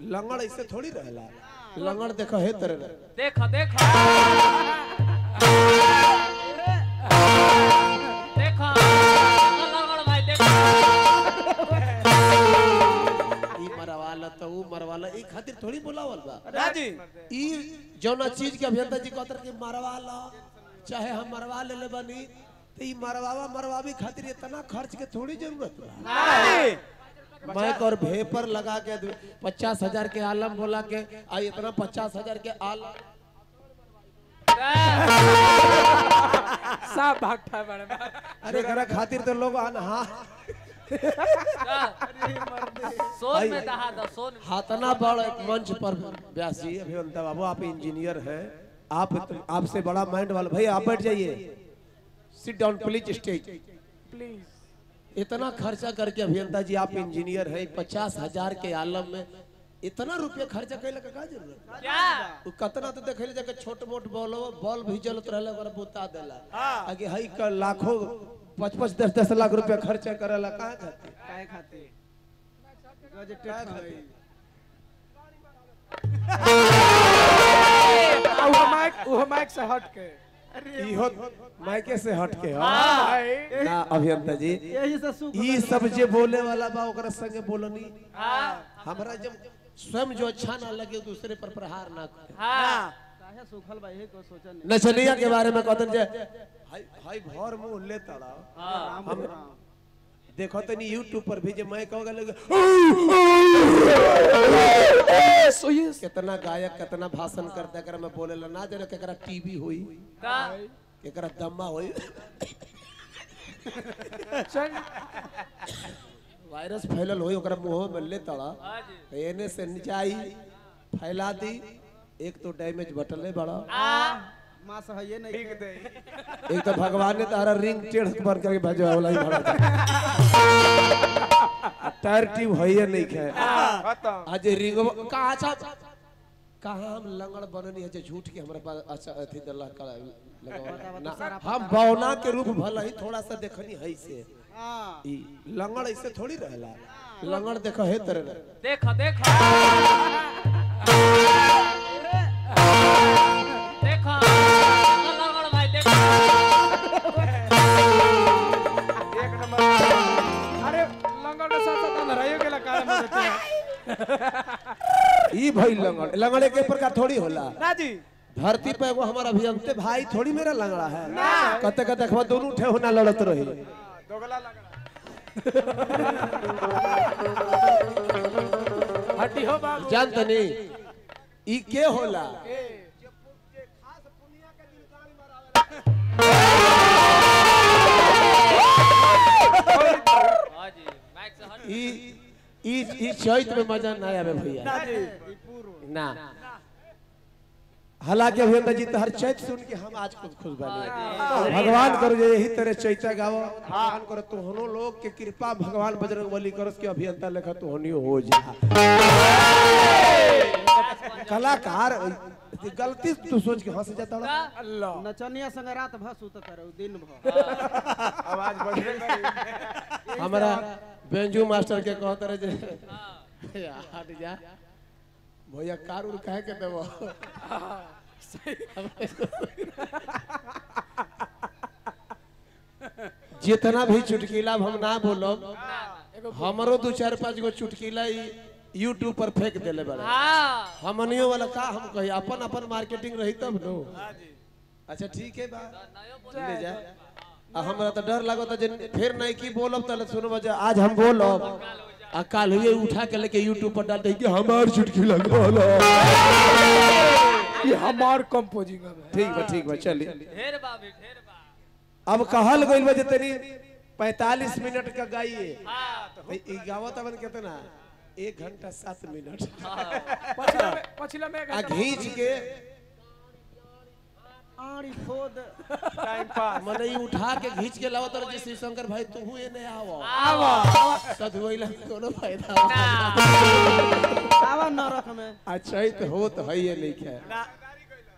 लंगड़ ऐसे थोड़ी रहला लंगड़ देखो हे तरह रहे। देखा देखा देखा लगड़ भाई देखा ई मरवाला तो ऊ मरवाला ई खातिर थोड़ी बोलावल बा राजी ई जौना चीज के अभियंता जी कहतर कि मरवाला चाहे हम मरवा ले ले बनी तो ई मरवावा मरवावी खातिर इतना खर्च के थोड़ी जरूरत बा माइक और भेपर लगा के पचास हजार के आलम बोला के आ इतना पचास हजार के आलम सब भागता है बड़े बा। अरे एकरा खातिर तो लोग अनहा सोन में दहा दो सोन में हाथना बड़ एक मंच पर व्यास जी अभियंता बाबू आप इंजीनियर हैं आप आपसे बड़ा माइंड वाला भाई आप बैठ जाइए sit down please stage please इतना खर्चा करके अभियंता जी आप इंजीनियर हैं पचास हजार के आलम में इतना रुपया खर्चा कैले का का जरूरत है? क्या उ कतना तो देखे जाके छोट मोट बॉल बॉल भी जलत रहले ओकरा बुता देला आगे हई का लाखों पाँच पाँच दस दस लाख रुपया खर्चा करेला कहाँ खातिर काहे खातिर गजटेड का खातिर खातिर? आ, वो माइक वो माइक से हट के इहो मायके से हट के हो भाई ना अभियंता जी यही से सुख ई सब जे बोले वाला बा ओकरा संगे बोलनी हाँ हमरा जब स्वयं जो अच्छा ना लगे दूसरे पर प्रहार ना करे हाँ काहे सुखल बा यही को सोचन नचनिया के बारे में कहतन जे हाय हाय भर मुंह ले तड़ा हाँ हम देखो तनी यूट्यूब पर भी जे मैं कहूंगा लगे कितना गायक कितना भाषण करता एकरा में बोलेला ना जाने केकरा टीवी होई का केकरा दम्मा होई चल वायरस फैलल होई ओकरा मुंह में ले तड़ा हाँ जी एने से नीचाई फैला दी एक तो डैमेज बटले बड़ा आ मां से है ये नहीं ठीक दे एक तो भगवान ने तारा रिंग टेढ़ बन करके भेजा वाला ही भरा टायर ट्यूब है ये नहीं खे खत्म आज रिंग कहाँ छा कहाँ हम लंगड़ बननी है जो झूठ के हमारे पास अच्छा अथी दल्ला का लगावा ना हम बौना के रूप भला ही थोड़ा सा देखनी है से हां ई लंगड़ ऐसे थोड़ी रहला लंगड़ देखो हे तरह रहे। देखा देखा देखा लगड़ भाई देखा एक नंबर अरे लंगड़ के साथ साथ लड़ाइयों के लगा में देते हैं ई भाई लंगड़ लंगड़ एक प्रकार थोड़ी होला राजी धरती पे एगो हमारा अभियंते भाई थोड़ी मेरा लंगड़ा है कते कते देखबा दोनों ठेहुना लड़त रही दोगला लगा हड्डी हो बाबू जान तनी ई के होला हाँ जी माइक से हट ई ई ई चैत में मजा ना आवे भैया राजी ई पूर्व ना हालांकि अभियंता जी तो हर चैत सुन के हम आज खुद खुश बने भगवान करो जे यही तरह चैता गावो भगवान करो तुहनो लोग के कृपा भगवान बजरंग बली करो के अभियंता लेखा तुहनियो हो जा कलाकार गलती तू सोच के हंस जाता का अल्लाह नचनिया संग रात भर सुत करो दिन भर आवाज बढ़े गई हमारा बेंजू मास्टर के कहत रहे जे हट जा भैया कार उर काहे के देबो जितना भी चुटकीला हम ना बोलब हमरो दू चार पांच गो चुटकीला यूट्यूब पर फेंक देले बड़ा हाँ हमनियो वाला का हम कही अपन अपन मार्केटिंग रही तब नो अच्छा ठीक है बा ले जा आ हमरा तो डर लागत जे फिर नहीं की बोलब तले सुनो बजा आज हम बोलब आ काल हुए उठा के लेके यूट्यूब पर डाल दे कि हमार चुटकीला बोलो ये हमार कंपोजिंग है ठीक बा ठीक बा चलिए ढेर बाबी ढेर बा अब कहल गइल बा जे तनी 45 मिनट का गाइए हाँ तो ई गावत अपन कितना एक घंटा सात मिनट पछिला में पछिला में आ घींच के आड़ी खोद टाइम पास मने ई उठा के घींच के लावत रहे श्री शंकर भाई तू हुए ने आवो आवा सधुइला कोनो फायदा आवा नरक में अच्छा ही तो हो तो है ये नहीं है ना